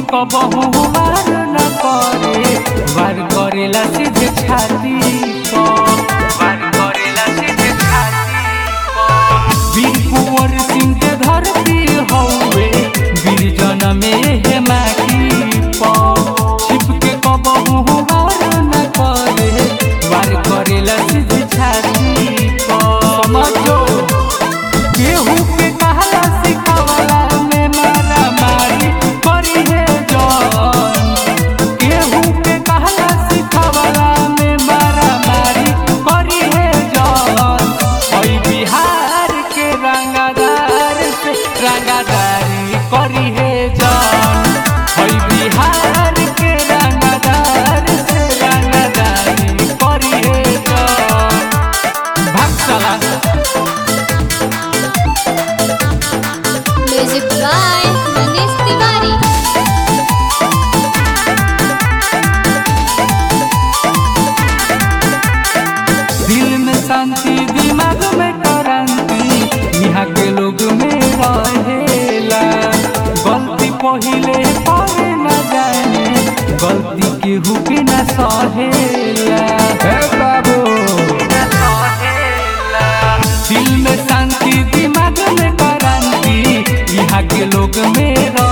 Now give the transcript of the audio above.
कबहू वार न करे वार करेला सीधे छाती पर वार करेला सीधे छाती पर वीर कुंवर सिंह के धरती हौवे वीर जनमे हे माटी पर छिप के कबहू वार न करे वार करेला सीधे छाती पर समझो केहू के कहला सिखावला में मारा मारी करी है जौन केहू के कहला सिखावला में मारा मारी करी है जौन ओई बिहार के रंगदार से रंगदारी करी है जौन ओई बिहार के रंगदार से रंगदारी करी है जौन भाग चला म्यूजिक बाय मनीष तिवारी दिल में शांति दिमाग में क्रांति यहाँ के लोग में रहेला गलती पहिले करे न जाने गलती केहू के न सहेला हे बाबू दिल में शांति दिमाग में क्रांति यहाँ के लोग में